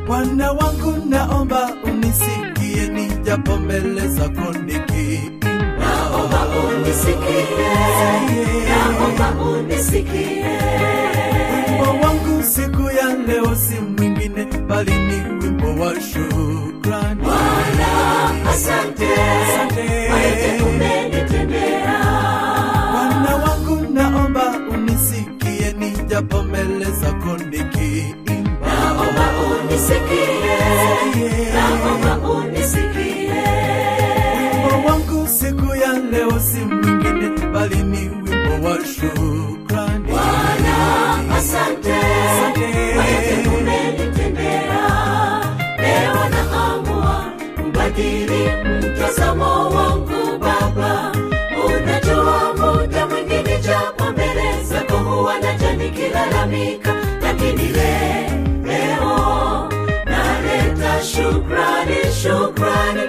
Bwana wangu naomba unisikie nijapo mbele zako nikiimba. naomba unisikie, naomba unisikie. Wimbo wangu siku ya leo si mwingine bali ni wimbo wa shukrani. Bwana, asante, Asante. kwa yote umenitendea. Bwana wangu naomba unisikie nijapo mbele zako nikiimba. Naomba unisikie, naomba unisikie. Wimbo wangu siku ya leo si mwingine bali ni wimbo wa shukrani. Bwana, asante, Asante. kwa yote umenitendea. Leo naamua kubadili mtazamo wangu Baba. Unajua muda mwingine japo mbele zako huwa naja nikilalamika, lakini le- leo naleta shukrani, shukrani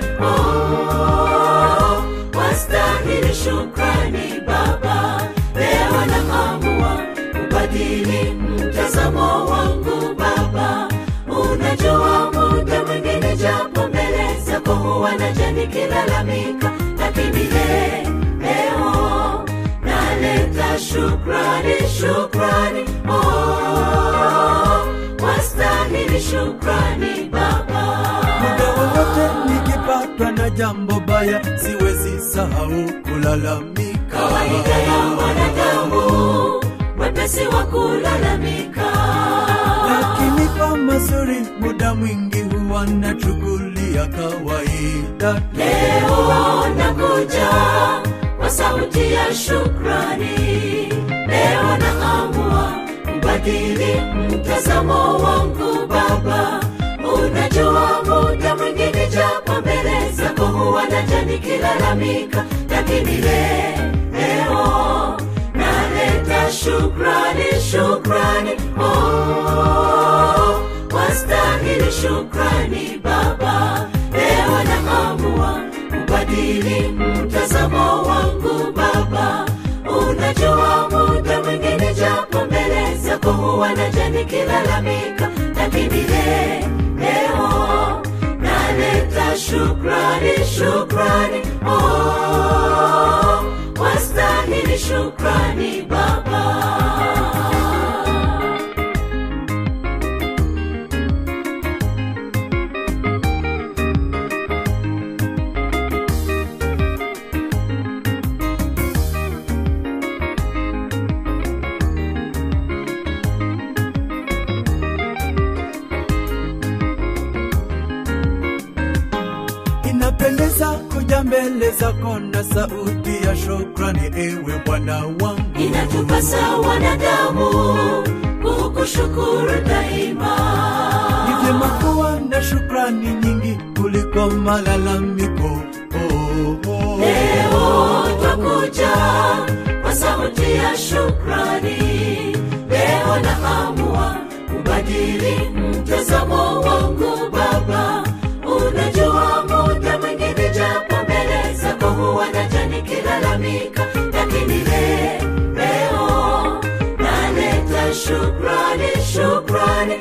oh, wastahili shukrani Baba. Leo naamua kubadili mtazamo wangu Baba. Unajua muda mwingine japo mbele zako huwa naja nikilalamika, lakini le- leo naleta shukrani, shukrani oh, wastahili shukrani Baba. Muda wowote nikipatwa na jambo baya, siwezi sahau kulalamika. kawaida ya mwanadamu wepesi wa kulalamika Lakini kwa mazuri, muda mwingi huwa nachukulia kawaida. leo nakuja kwa sauti ya shukrani leo naamua kubadili mtazamo wangu baba unajua muda mwingine japo mbele zako huwa naja nikilalamika lakini le, leo naleta shukrani shukrani oh, wastahili shukrani baba leo naamua kubadili mtazamo wangu baba unajua muda mwingine japo mbele zako huwa naja nikilalamika lakini le, leo naleta shukrani shukrani oh, wastahili shukrani baba Inapendeza kuja mbele zako na sauti ya shukrani, ewe Bwana wangu. inatupasa wanadamu kukushukuru daima Ni vyema kuwa na shukrani nyingi kuliko malalamiko. Oh, oh. leo twakuja kwa sauti ya shukrani leo naamua kubadili mtazamo wangu baba unajua muda mwingine japo mbele zako huwa naja nikilalamika lakini le, leo naleta shukrani shukrani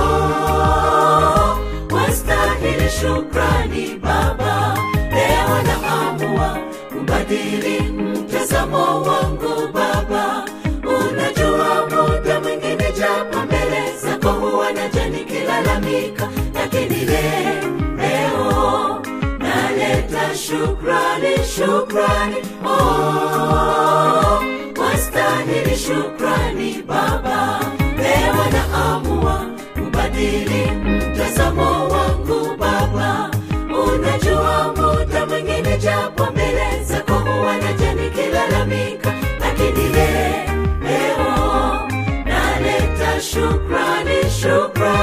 oh, wastahili shukrani baba leo naamua kubadili mtazamo wangu baba unajua muda mwingine japo mbele zako huwa naja nikilalamika lakini le, leo naleta shukrani shukrani oh, wastahili shukrani baba leo naamua kubadili mtazamo wangu baba unajua muda mwingine japo mbele zako huwa naja nikilalamika lakini le, leo naleta shukrani shukrani